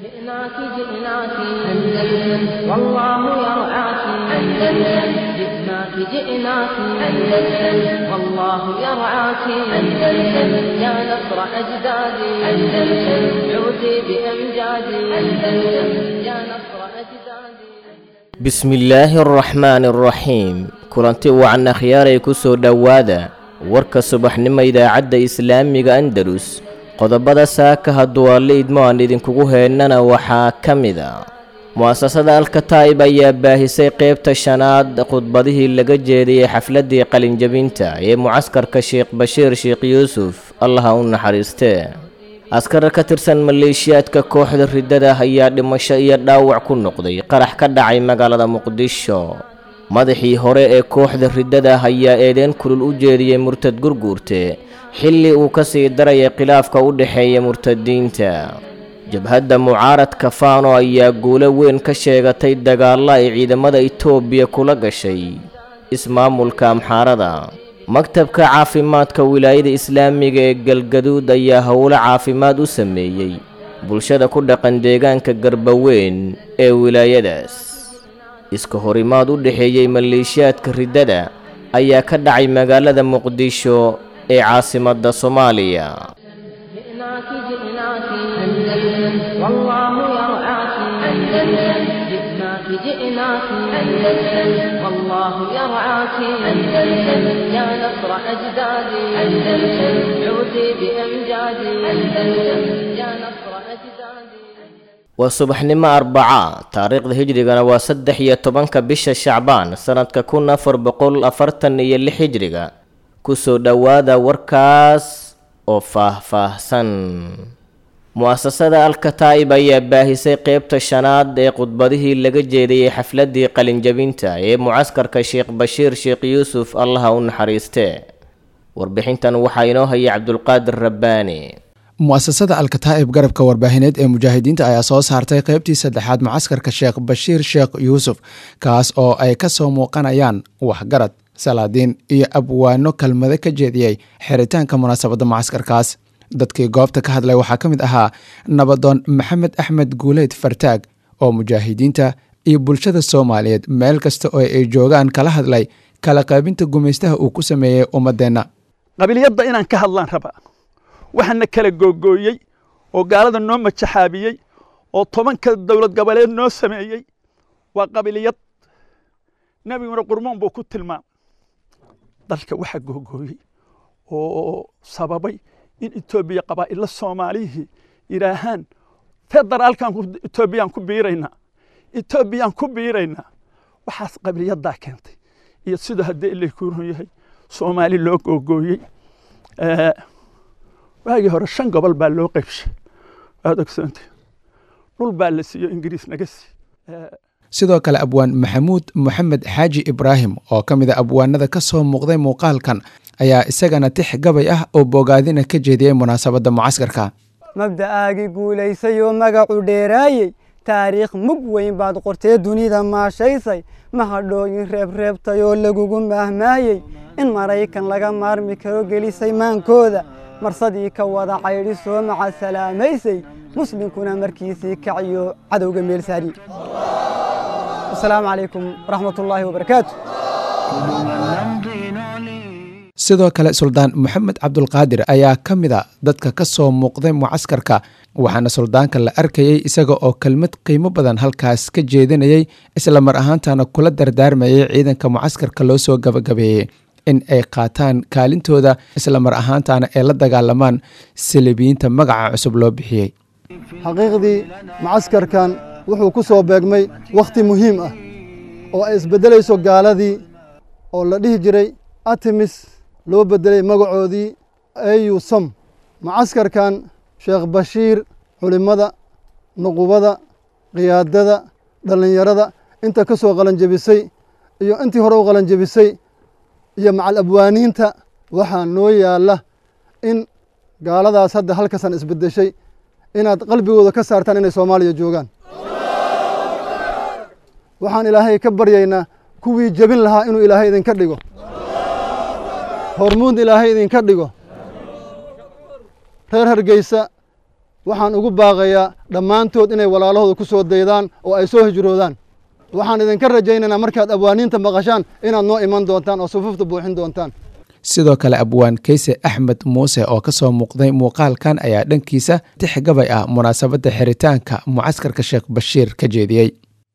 جئناك جئناك أندلس والله يرعاك أندلس جئناك جئناك أندلس والله يرعاك أندلس يا نصر أجدادي أندلس عودي بأمجادي أندلس يا نصر أجدادي bismillaahi araxmaani araxiim kulanti wacan akhyaaray ku soo dhowaada warka subaxnimo idaacadda islaamiga andalus qodobada saaka hadduu alle idmo aan idinkugu heennana waxaa ka mid a mu'asasada alkataa'ib ayaa baahisay qaybta shanaad khudbadihii laga jeediyey xafladdii qalinjabinta ee mucaskarka sheekh bashiir sheekh yuusuf allaha u naxariistee askar ka tirsan maleeshiyaadka kooxda riddada ayaa dhimasho iyo dhaawac ku noqday qarax ka dhacay magaalada muqdisho madaxii hore ee kooxda riddada ayaa eedeen kulul u jeediyey murtad gurguurte xilli uu ka sii darayay khilaafka u dhexeeya murtadiinta jabhadda mucaaradka faano ayaa guulo weyn ka sheegatay dagaalla ay ciidamada itoobiya kula gashay ismaamulka amxaarada maktabka caafimaadka wilaayada islaamiga ee galgaduud ayaa howlo caafimaad u sameeyey bulshada ku dhaqan deegaanka garbaweyn ee wilaayadaas iska horimaad u dhexeeyey maleeshiyaadka riddada ayaa ka dhacay magaalada muqdisho ee caasimadda soomaaliya جئناك جئناك أندلس والله يرعاك أندلس جئناك جئناك أندلس والله يرعاك أندلس يا نصر أجدادي أندلس عودي بأمجادي أندلس يا نصر أجدادي waa subaxnimo arbaca taariikhda hijrigana waa saddex iyo tobanka bisha shacbaan sannadka kun afar boqol afartan iyo lix hijriga kusoo dhowaada warkaas oo faah-faahsan mu'asasada alkataa'ib ayaa baahisay qaybta shanaad ee khudbadihii laga jeediyey xafladdii qalinjabinta ee mucaskarka sheekh bashiir sheekh yuusuf allaha u naxariistee warbixintan waxaa inoo haya cabdulqaadir rabbaani mu'asasada alkataa'ib garabka warbaahineed ee mujaahidiinta ayaa soo saartay qaybtii saddexaad mucaskarka sheekh bashiir sheekh yuusuf kaas oo ay ka soo muuqanayaan waxgarad salaadiin iyo abwaano kelmado ka jeediyey xiritaanka munaasabadda mucaskarkaas dadkii goobta ka hadlay waxaa ka mid ahaa nabadoon maxamed axmed guuleyd fartaag oo mujaahidiinta iyo bulshada soomaaliyeed meel kasta oo ay joogaan kala hadlay kala qaybinta gumaystaha uu ku sameeyey ummadeenna qabiliyadda inaan ka hadlaan rabaa waxaana kala googooyey oo gaalada noo majaxaabiyey oo tobanka dowlad goboleed noo sameeyey waa qabiliyad nebiguna qurmoon buu ku tilmaamay dalka waxaa googooyey oo sababay in etoobiya qabaa'illa soomaalihii yidhaahaan federaalkan etoobiyaan ku biiraynaa etoobiyaan ku biiraynaa waxaas qabiliyaddaa keentay iyo sidoo haddii ilay kuuron yahay soomaali loo googooyey waagii hore shan gobol baa loo qaybshay waad ogsoonta dhul baa la siiyo ingiriis naga sii sidoo kale abwaan maxamuud moxamed xaaji ibraahim oo ka mid a abwaanada ka soo muuqday muuqaalkan ayaa isagana tix gabay ah oo bogaadina ka jeediyey munaasabadda mucaskarka mabda'aagii guulaysay oo magacu dheeraayey taariikh mug weyn baad qortee dunida maashaysay mahadhooyin reebreebtay oo lagugu maahmaayey in maraykan laga maarmi karo gelisay maankooda marsadii ka wada caydhi soo maca salaamaysay muslimkuna markiisii kaciyo cadowga meel saari asalaamu calaykum waraxmatullaahi wabarakaatu sidoo kale suldaan moxamed cabdulqaadir ayaa ka mid a dadka ka soo muuqday mucaskarka waxaana suldaanka la arkayey isaga oo kelmad qiimo badan halkaas ka jeedinayey isla mar ahaantana kula dardaarmayay ciidanka mucaskarka loo soo gabagabeeyey in ay qaataan kaalintooda isla mar ahaantana ay la dagaalamaan salibiyiinta magaca cusub loo bixiyey xaqiiqdii mucaskarkan wuxuu ku soo beegmay wakhti muhiim ah oo ay isbeddelayso gaaladii oo la dhihi jiray artemis loo beddelay magacoodii au som mucaskarkan sheekh bashiir culimmada nuqubada qiyaadada dhallinyarada inta ka soo qalanjebisay iyo intii hore u qalanjebisay iyo macal abwaaniinta waxaa noo yaalla in gaaladaas hadda halkasan isbeddeshay inaad qalbigooda ka saartaan inay soomaaliya joogaan waxaan ilaahay ka baryaynaa kuwii jebin lahaa inuu ilaahay idinka dhigo hormuud ilaahay idinka dhigo reer hargeysa waxaan ugu baaqayaa dhammaantood inay walaalahooda ku soo daydaan oo ay soo hijroodaan waxaan idinka rajaynaynaa markaad abwaaniinta maqashaan inaad noo iman doontaan oo sufuufta buuxin doontaan sidoo kale abwaan keyse axmed muuse oo ka soo muuqday muuqaalkan ayaa dhankiisa tix gabay ah munaasabadda xiritaanka mucaskarka sheekh bashiir ka jeediyey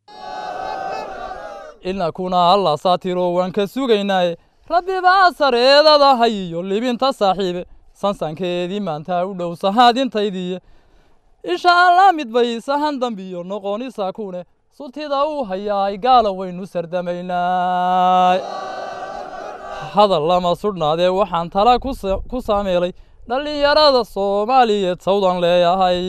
inakuna alla saatiro waan ka sugaynaaye rabbi baa sareedada hayiyo libinta saaxiibe sansankeedii maanta u dhow sahaadintaydiiye insha allah mid bay sahan dambiyo noqonisa kune sutida uu hayaay gaala waynu sardamaynaa hadal lama sudhnaadee waxaan tala ku saameelay dhallinyarada soomaaliyeed sawdan leeyahay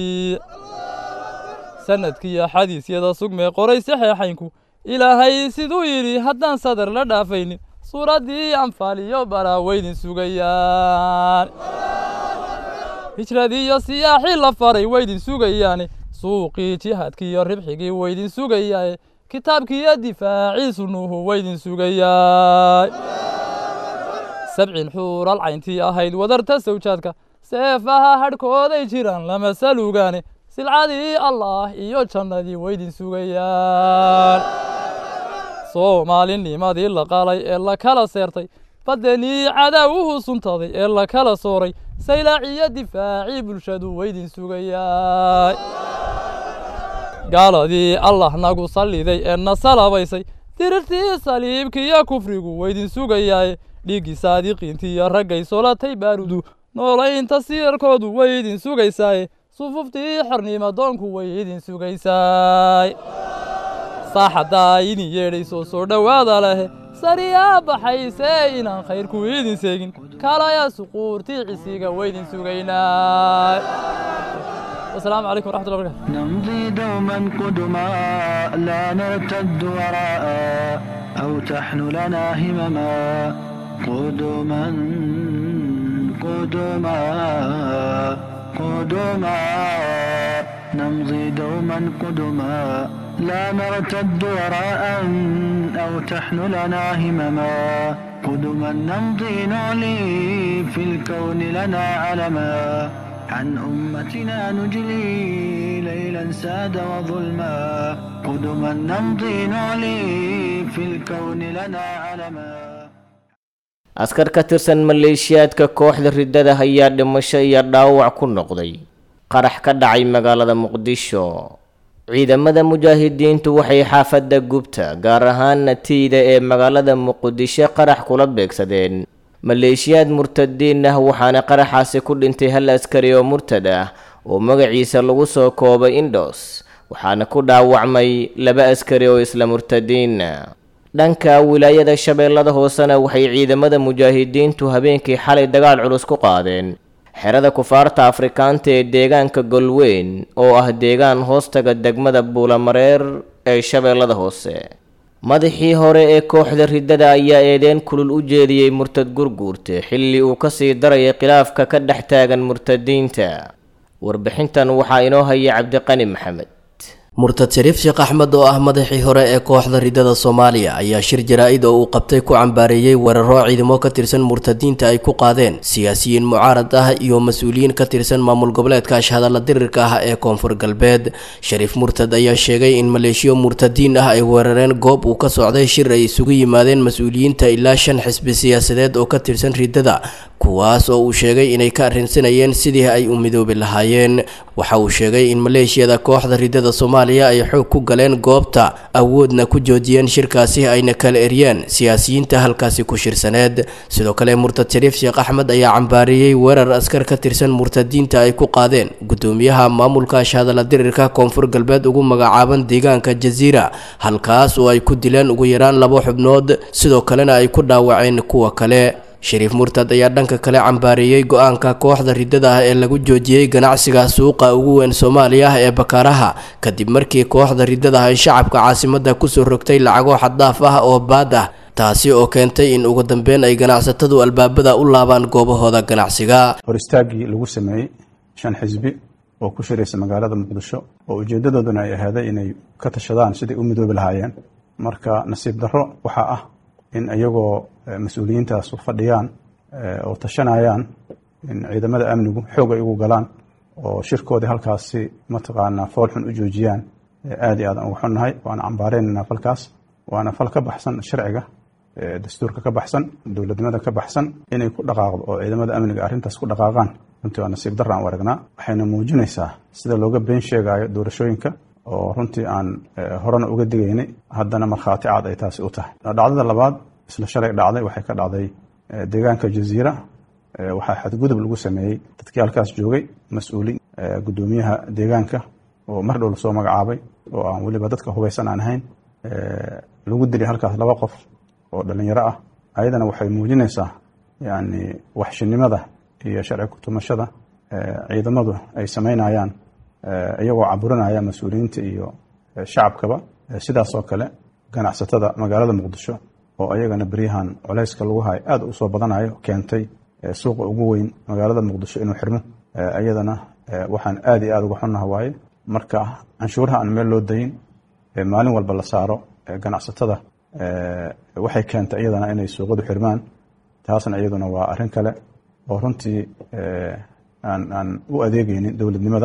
sanadkiiyo xadiisyada sugmee qoray saxeexaynku ilaahay siduu yidhi haddaan sadar la dhaafaynin suuraddii anfaaliyo baraa weydin sugayaan hijradiiyo siyaaxii la faray weydin sugayaane suuqii jihaadkiiyo ribxigii weydin sugayaaye kitaabkiiyo difaacii sunnuhu weydin sugayaa sabcin xuural cayntii ahayd wadarta sawjaadka seefaha hadhkooday jiraan lama salugaane silcadii allaah iyo jannadii weydin sugayaan soomaalinimadii la qalay ee la kala seertay baddanii cadaawuhu suntaday ee la kala sooray saylaaciyo difaacii bulshadu weydin sugayaa gaaladii allah nagu salliday ee na salabaysay dirirtii saliibkiiyo kufrigu weydin sugayaaye dhiiggii saadiqiintiiyo raggay solatay baarudu noolaynta siirkoodu weydin sugaysaaye sufuftii xornimadoonku weydin sugaysaay saaxaddaa idin yeedhayso soo dhowaada lehe sariyaa baxaysee inaan khayrku idin seegin kalaya suquurtii cisiga weydin sugaynaa والسلام عليكم ورحمة الله وبركاته نمضي دوما قدما لا نرتد وراء أو تحن لنا همما قدما قدما قدما نمضي دوما قدما لا نرتد وراء أو تحن لنا همما قدما نمضي نعلي في الكون لنا علما عن أمتنا نجلي ليلا ساد وظلما قدما نمضي نعلي في الكون لنا علما askar ka tirsan maleeshiyaadka kooxda riddada ayaa dhimasho iyo dhaawac ku noqday qarax ka dhacay magaalada muqdisho ciidamada mujaahidiintu waxay xaafadda gubta gaar ahaana tiida ee magaalada muqdisho qarax kula beegsadeen maleeshiyaad murtadiin ah waxaana qaraxaasi ku dhintay hal askari oo murtad ah oo magaciisa lagu soo koobay indhos waxaana ku dhaawacmay laba askari oo isla murtadiina dhanka wilaayada shabeellada hoosena waxay ciidamada mujaahidiintu habeenkii xalay dagaal culus ku qaadeen xerada kufaarta afrikaanta ee deegaanka golweyn oo ah deegaan hoostaga degmada buulamareer ee shabeellada hoose madaxii hore ee kooxda riddada ayaa eedeen kulul u jeediyey murtad gurguurte xilli uu kasii darayay khilaafka ka dhex taagan murtadiinta warbixintan waxaa inoo haya cabdiqani maxamed murtad shariif sheekh axmed oo ah madaxii hore ee kooxda riddada soomaaliya ayaa shir jaraa-id oo uu qabtay ku cambaareeyey weeraro ciidamo ka tirsan murtadiinta ay ku qaadeen siyaasiyiin mucaarad ah iyo mas-uuliyiin ka tirsan maamul goboleedka ashhadalla dirirka ah ee koonfur galbeed shariif murtad ayaa sheegay in maleeshiyo murtadiin ah ay weerareen goob uu ka socday shir ay isugu yimaadeen mas-uuliyiinta ilaa shan xisbi siyaasadeed oo ka tirsan riddada kuwaas oo uu sheegay inay ka arrinsanayeen sidii ay u midoobi lahaayeen waxa uu sheegay in maleeshiyada kooxda riddada soomaaliya ay xoog ku galeen goobta awoodna ku joojiyeen shirkaasi ayna kala eryeen siyaasiyiinta halkaasi ku shirsaneed sidoo kale murtad shariif sheekh axmed ayaa cambaariyey weerar askar ka tirsan murtadiinta ay ku qaadeen gudoomiyaha maamulka ashhadalla dirirka koonfur galbeed ugu magacaaban deegaanka jasiira halkaas oo ay ku dileen ugu yaraan laba xubnood sidoo kalena ay ku dhaawaceen kuwa kale shariif murtad ayaa dhanka kale cambaareeyey go-aanka kooxda riddada ah ee lagu joojiyey ganacsiga suuqa ugu weyn soomaaliya ah ee bakaaraha kadib markii kooxda riddada ay shacabka caasimadda kusoo rogtay lacago xaddaaf ah oo baad ah taasi oo keentay in ugu dambeyn ay ganacsatadu albaabada u laabaan goobahooda ganacsiga hor istaaggii lagu sameeyey shan xisbi oo ku shiraysa magaalada muqdisho oo ujeeddadooduna ay ahaaday inay ka tashadaan siday u midoobi lahaayeen marka nasiib darro waxaa ah in iyagoo mas-uuliyiintaas u fadhiyaan oo tashanayaan in ciidamada amnigu xoog ay ugu galaan oo shirkoodii halkaasi mataqaanaa fool xun u joojiyaan aad iyo aad aan ugu xunnahay waana cambaareynayna falkaas waana fal ka baxsan sharciga dastuurka ka baxsan dowladnimada ka baxsan inay ku dhaqaaqdo oo ciidamada amniga arrintaas ku dhaqaaqaan runtii waa nasiib darra aan u aragnaa waxayna muujinaysaa sida looga been sheegayo doorashooyinka oo runtii aan horena uga digaynay haddana markhaati caad ay taasi u tahay dhacdada labaad isla shalay dhacday waxay ka dhacday deegaanka jaziira waxaa xadgudub lagu sameeyey dadkii halkaas joogay mas-uulin guddoomiyaha deegaanka oo mar dhow lasoo magacaabay oo aan weliba dadka hubaysan aan ahayn lagu dilay halkaas laba qof oo dhalinyaro ah ayadana waxay muujinaysaa yani waxshinimada iyo sharci kutumashada ciidamadu ay samaynayaan iyagoo caburinaya mas-uuliyiinta iyo shacabkaba sidaas oo kale ganacsatada magaalada muqdisho oo ayagana beryahan culayska lagu hayo aad usoo badanayo keentay suuqa ugu weyn magaalada muqdisho inuu xirmo iyadana waxaan aad iyo aad uga xunnaha waaye marka canshuuraha aan meel loo dayin maalin walba la saaro ganacsatada waxay keentay iyadana inay suuqadu xirmaan taasna iyaduna waa arrin kale oo runtii aan aan u adeegeynin dowladnimada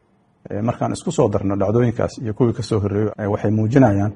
markaan isku soo darno dhacdooyinkaas iyo kuwii ka soo horreeyey waxay muujinayaan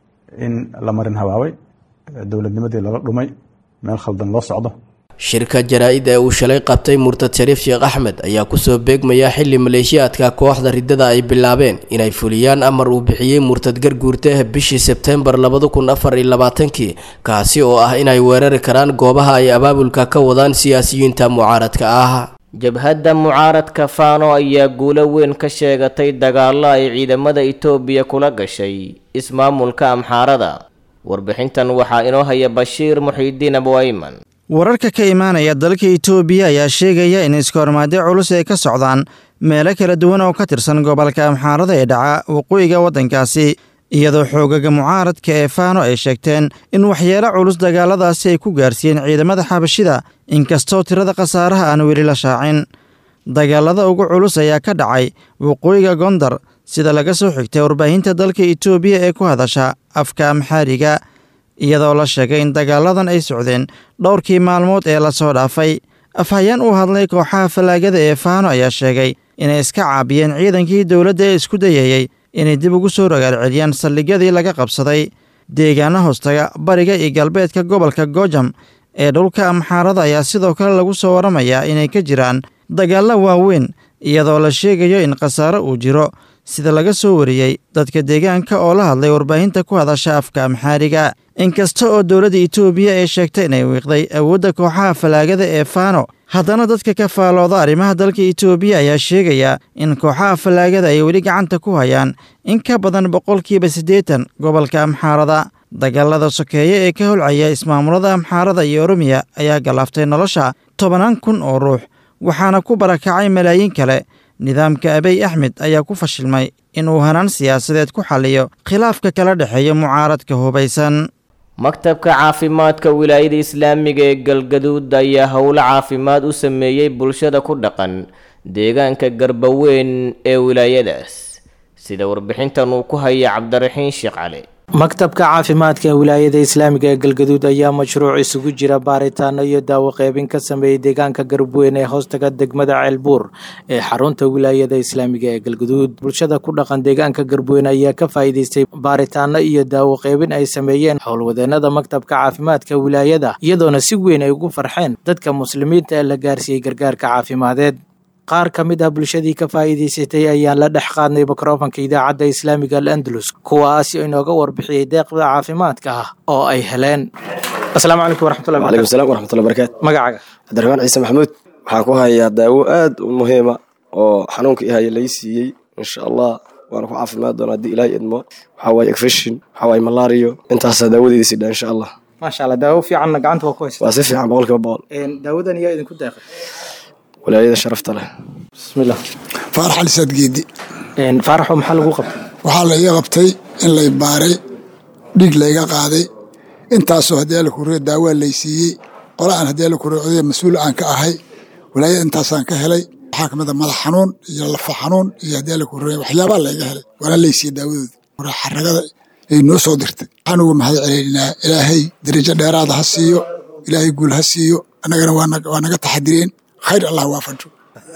in la marin habaabay dowladnimadii lala dhumay meel khaldan loo socdo shirka jaraa-id ee uu shalay qabtay murtad shariif sheekh axmed ayaa kusoo beegmaya xili maleeshiyaadka kooxda riddada ay bilaabeen inay fuliyaan amar uu bixiyey murtad garguurta bishii sebteembar labada kun afar iyo labaatankii kaasi oo ah inay weerari karaan goobaha ay abaabulka ka wadaan siyaasiyiinta mucaaradka ah jabhadda mucaaradka faano ayaa guulo weyn ka sheegatay dagaallo ay ciidamada itoobiya kula gashay ismaamulka amxaarada warbixintan waxaa inoo haya bashiir muxiidiin abuayman wararka ka imaanaya dalka itoobiya ayaa sheegaya in iskahormaadyo culus ay ka socdaan meelo kala duwan oo ka tirsan gobolka amxaarada ee dhaca waqooyiga waddankaasi iyadoo xoogaga mucaaradka ee faano ay sheegteen in waxyeelo culus dagaaladaasi ay ku gaarsiiyeen ciidamada xabashida inkastoo tirada khasaaraha aan weli la shaacin dagaalada ugu culus ayaa ka dhacay waqooyiga gondar sida laga soo xigtay warbaahinta dalka itoobiya ee ku hadasha afka amxaariga iyadoo la sheegay in dagaaladan ay socdeen dhowrkii maalmood ee lasoo dhaafay afhayeen u hadlay kooxaha fallaagada ee faano ayaa sheegay inay iska caabiyeen ciidankii dowladda ee isku dayayey inay dib ugu soo rogaal celiyaan saldhigyadii laga qabsaday deegaana hoostaga bariga iyo galbeedka gobolka goojam ee dhulka amxaarada ayaa sidoo kale lagu soo waramayaa inay ka jiraan dagaallo waaweyn iyadoo la sheegayo in khasaaro uu jiro sida laga soo wariyey dadka deegaanka oo la hadlay warbaahinta ku hadasha afka amxaariga inkasta oo dowladda itoobiya ay sheegtay inay wiiqday awoodda kooxaha fallaagada ee faano haddana dadka ka faalooda arrimaha dalka itoobiya ayaa sheegaya in kooxaha fallaagada ay weli gacanta ku hayaan in ka badan boqolkiiba siddeetan gobolka amxaarada dagaalada sokeeye ee ka holcaya ismaamulada amxaarada iyo oromiya ayaa galaaftay nolosha tobanaan kun oo ruux waxaana ku barakacay malaayiin kale nidaamka abiy axmed ayaa ku fashilmay inuu hanaan siyaasadeed ku xalliyo khilaafka kala dhexeeya mucaaradka hubaysan maktabka caafimaadka wilaayada islaamiga ee galgaduud ayaa howlo caafimaad u sameeyey bulshada ku dhaqan deegaanka garbaweyn ee wilaayadaas sida warbixintan uu ku haya cabdiraxiin sheekh cali maktabka caafimaadka wilaayada islaamiga ee galgaduud ayaa mashruuc isugu jira baaritaano iyo daawo qeybin ka sameeyey deegaanka garabweyn ee hoostaga degmada ceelbuur ee xarunta wilaayada islaamiga ee galgaduud bulshada ku dhaqan deegaanka garabweyn ayaa ka faa'iideystay baaritaano iyo daawo qeybin ay sameeyeen howlwadeenada maktabka caafimaadka wilaayada iyadoona si weyn ay ugu farxeen dadka muslimiinta ee la gaarsiiyey gargaarka caafimadeed qaar ka mid ah bulshadii ka faa'iidaysatay ayaan la dhex qaadnay mikrofanka idaacadda islaamiga al andalus kuwaasi inooga warbixiyey deeqda caafimaadka ah oo ay heleen asalaamu calaykum waraxmatullahi waalaikum salaam waraxmatullahi barakaatu magacaaga cabdiraxmaan ciise maxamuud waxaan ku hayaa daawo aad u muhiima oo xanuunka i haya lay siiyey insha allah waana ku caafimaad doona haddii ilaahay idmo waxaa waaye ekfishin waxaa waaye malario intaasaa daawadeeda sidha insha allah maasha allah daawo fiicanna gacanta waa ku haysa waa si fiican boqol kiiba boqol daawadan yaa idinku deeqay walaayada sharafta leh bismillah faarax ali saadgeedi faaraxo maxaa lagu qabtay waxaa laiga qabtay in lay baaray dhiig layga qaaday intaasoo haddii alla kuriyo daawaa lay siiyey qola aan haddii alla kuriyo codaya mas-uul aan ka ahay walaayada intaasaan ka helay waxaa kamid a madax xanuun iyo lafa xanuun iyo haddii alla kuriyo waxyaabaa layga helay waana lay siiyey daawadooda xaragada ay noo soo dirtay waxaan uga mahad celeynaa ilaahay darajo dheeraada ha siiyo ilaahay guul ha siiyo annagana waa naga taxadireen khayr allah waafajo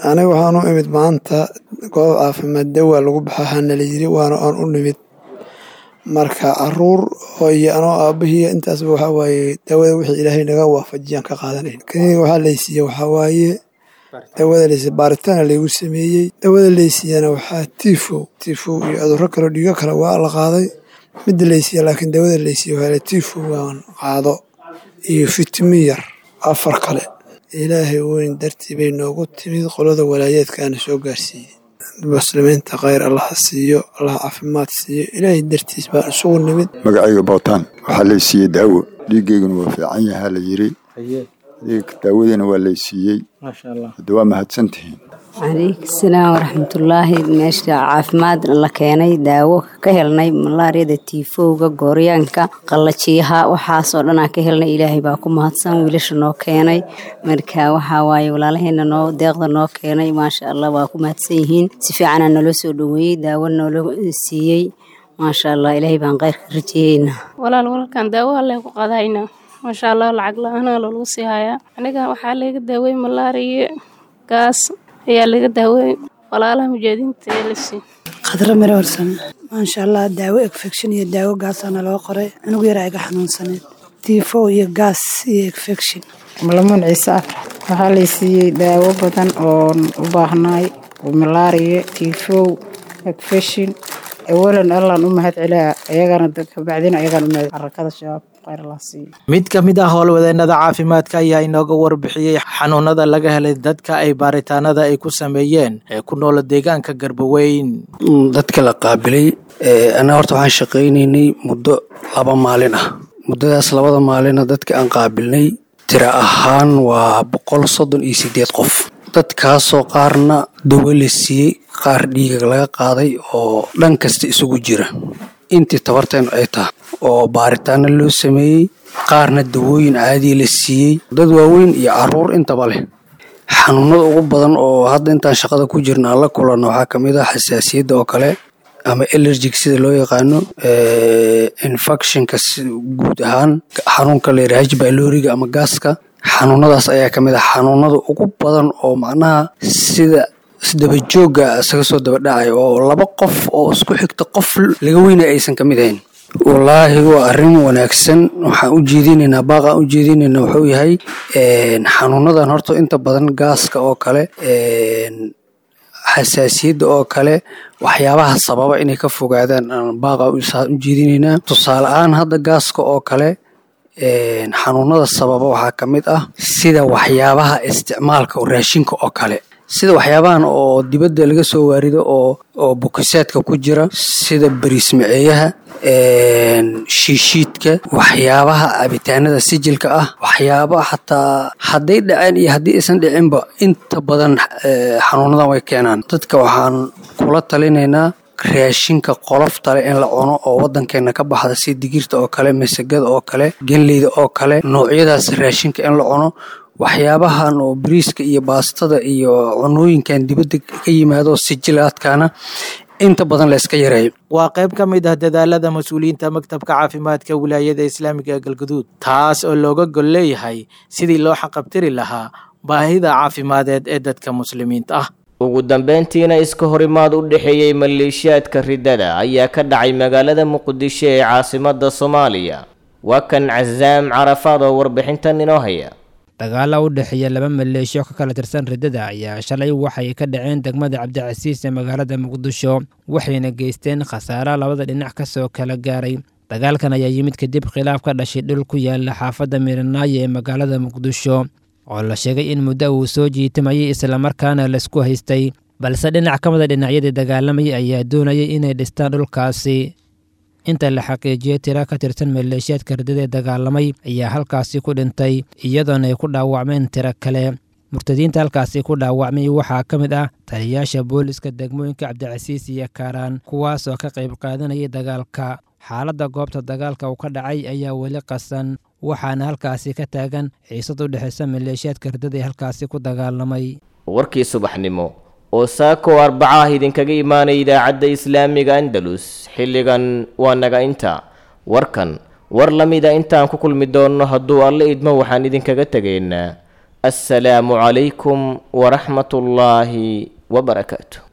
aniga waxaan u imid maanta goob caafimaad dawa lagu baxa hana la yiri waana aan u nimid marka caruur oo iyo anoo aabahii intaasba waxaa waaye dawada wixii ilaahay naga waafajiyaan ka qaadanayn kaniga waxaa laysiiye waxaa waaye dawada laysiiye baaritaana laygu sameeyey dawada laysiiyana waxaa tifo tifo iyo cudurro kale dhiigo kale waa la qaaday midda laysiiye laakiin dawada laysiiye waxaa tifo waan qaado iyo fitimi yar afar kale ilaahay weyn dartii bay noogu timid qolada walaayeedkaana soo gaarsiiyey muslimiinta khayr allaha siiyo allah caafimaad siiyo ilaahay dartiis baan isugu nimid magacayga bootaan waxaa laysiiyey daawo dhiigayguna waa fiican yahaa la yiri daawadiina waa laysiiyey hadda waa mahadsantihiin calaykum salaam waraxmatullaahi meesha caafimaad la keenay daawo ka helnay malaariyada tiifowga gooryaanka qallajiyaha waxaasoo dhanaa ka helnay ilaahay baa ku mahadsan wiilasha noo keenay marka waxaa waaye walaalaheena noo deeqda noo keenay maasha allah waa ku mahadsan yihiin si fiicanaa naloo soo dhoweeyey daawo noola siiyey maasha allah ilaahay baan kheyrka rajeeyeyna walaal walkan daawo alle ku qadayna maasha allah lacag la-aanaa lagu sii hayaa aniga waxaa laga daawey malaariya gaas ayaa laga daawey walaalaha mujaahadiinta ee la sii khadra miro warsame maasha allah daawo infection iyo daawo gaasaana loo qoray anigu yaraa iga xanuunsaneed tifo iyo gaas iyo infection malamuun ciise afrax waxaa laysiiyey daawo badan oon u baahnaay malaariya tifow infection awalan allaan u mahad celaa ayagana kabacdina ayagaan u mahad xarakada shabaab mid ka mid ah howlwadeennada caafimaadka ayaa inooga warbixiyey xanuunada laga helay dadka ay baaritaanada ay ku sameeyeen ee ku noola deegaanka garbaweyn dadka la qaabilay anaa horta waxaan shaqaynaynay muddo laba maalin ah muddadaas labada maalina dadka aan qaabilnay tira ahaan waa boqol soddon iyo sideed qof dadkaasoo qaarna dawo la siiyey qaar dhiiga laga qaaday oo dhan kasta isugu jira intii tabarteenu ay tahay oo baaritaano loo sameeyey qaarna dawooyin caadiya la siiyey dad waaweyn iyo caruur intaba leh xanuunada ugu badan oo hadda intaan shaqada ku jirna aan la kulanno waxaa ka mid ah xasaasiyadda oo kale ama elergic sida loo yaqaano infectionka guud ahaan xanuunka layidhaha hbyloriga ama gaaska xanuunadaas ayaa ka mid ah xanuunada ugu badan oo macnaha sida isdabajooga isaga soo dabadhacay oo laba qof oo isku xigta qof laga weynay aysan ka mid ahayn wallaahi waa arrin wanaagsan waxaan u jeedinaynaa baaqaan u jeedinaynaa wuxuu yahay xanuunadan horta inta badan gaaska oo kale xasaasiyadda oo kale waxyaabaha sababa inay ka fogaadaan aan baaqa u jeedinaynaa tusaale ahaan hadda gaaska oo kale xanuunada sababa waxaa ka mid ah sida waxyaabaha isticmaalka raashinka oo kale sida waxyaabahan oo dibadda laga soo waarido oo oo bukisaadka ku jira sida bariismaceeyaha shiishiidka waxyaabaha cabitaanada sijilka ah waxyaaba xataa hadday dhaceen iyo haddii aysan dhicinba inta badan xanuunadan way keenaan dadka waxaan kula talinaynaa raashinka qoloftale in la cuno oo wadankeena ka baxda sida digirta oo kale masagada oo kale genleyda oo kale noocyadaas raashinka in la cuno waxyaabahan oo bariiska iyo baastada iyo cunooyinkan dibadda ka yimaado sijilaadkana inta badan la iska yareeyo waa qayb ka mid ah dadaalada mas-uuliyiinta maktabka caafimaadka wilaayada islaamiga ee galgaduud taas oo looga gol leeyahay sidii loo xaqabtiri lahaa baahida caafimadeed ee dadka muslimiinta ah ugu dambeyntiina iska horimaad u dhexeeyey maleeshiyaadka riddada ayaa ka dhacay magaalada muqdisho ee caasimada soomaaliya waa kan casaam carafaad oo warbixintan inoo haya dagaala u dhexeeya laba maleeshiyo ka kala tirsan riddada ayaa shalay waxay ka dhaceen degmada cabdicasiis ee magaalada muqdisho waxayna geysteen khasaara labada dhinac kasoo kala gaaray dagaalkan ayaa yimid kadib khilaaf ka dhashay dhul ku yaala xaafadda miranaayo ee magaalada muqdisho oo la sheegay in muddo uu soo jiitamayay islamarkaana laisku haystay balse dhinac ka mida dhinacyadii dagaalamayay ayaa doonayay inay dhistaan dhulkaasi inta la xaqiijiyey tira ka tirsan maleeshiyaadka riddada ee dagaalamay ayaa halkaasi ku dhintay iyadoona ay ku dhaawacmeen tiro kale murtadiinta halkaasi ku dhaawacmay waxaa ka mid ah taliyayaasha booliska degmooyinka cabdicasiis iyo kaaraan kuwaas oo ka qayb qaadanayay dagaalka xaaladda goobta dagaalka uu ka dhacay ayaa weli qasan waxaana halkaasi ka taagan xiisad u dhexaysa maleeshiyaadka riddada ee halkaasi ku dagaalamay warkii subaxnimo oo saako arbaca ah idinkaga imaanay idaacadda islaamiga andalus xilligan waa naga inta warkan war la mida intaan ku kulmi doonno hadduu alle idmo waxaan idinkaga tegaynaa assalaamu calaykum waraxmat ullaahi wabarakaatu